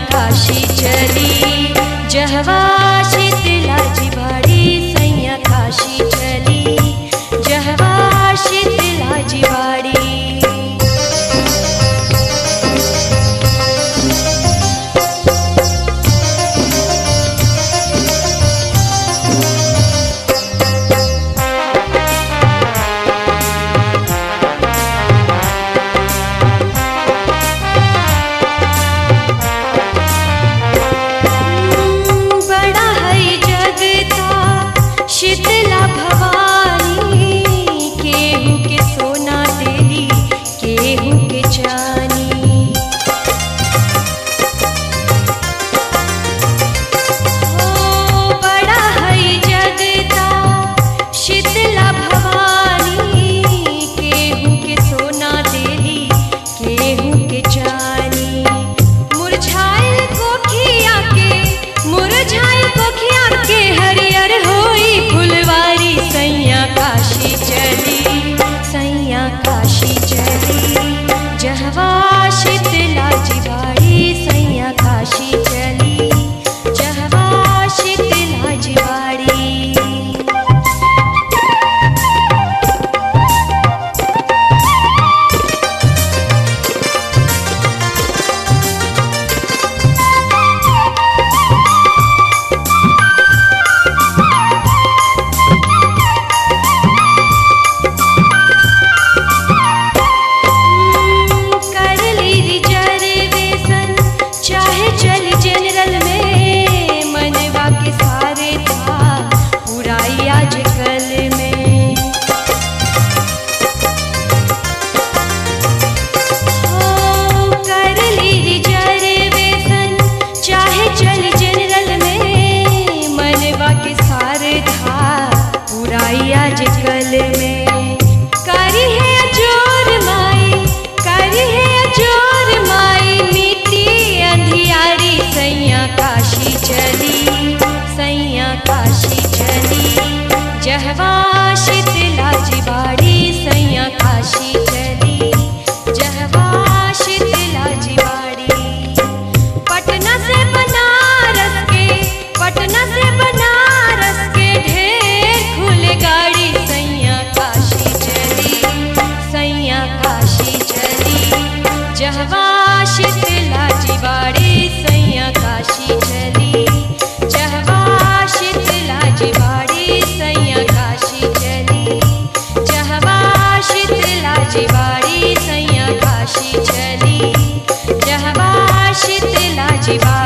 काशी चली जहवा शीतला जिवाड़ी सैया काशी चली जहवा शीतला जिवाड़ी बड़ा है जगता शीतला भवानी केहू के सोना देली केहू के चानी ओ बड़ा है जगता शीतला भवानी केहू के सोना देली केहू के चानी मुरझाइल कोखिया के मुरझाइल कोखिया के हरियर होई फुलवारी सैया काशी चली सैया काशी चली जहवा शीतला जिवाड़ी सैया काशी चली जहवा शीतला जिवाड़ी कर ली रिजर्वेशन चाहे चली जनरल में मनवा के सारे था पुराई आज कल में ओ कर ली रिजर्वेशन चाहे चली जनरल में मनवा के सारे था पुराई आज कल में करी है अजोर माई करी है अजोर माई मिट्टी अंधियारी सैया काशी चली सैया काशी चली जहवा शीतला जिवाड़ी सैया काशी चली जहवा शीतला जिवाड़ी पटना से बनारस के पटना से बनारस के ढेर खुले गाड़ी सैया काशी चली सैया काशी चली जहवा शीतला जिवाड़ी सैया काशी चली जहवा शीतला जिवाड़ी सैया काशी चली जहवा शीतला जिवाड़ी सैया काशी चली जहवा शीतला जिवाड़ी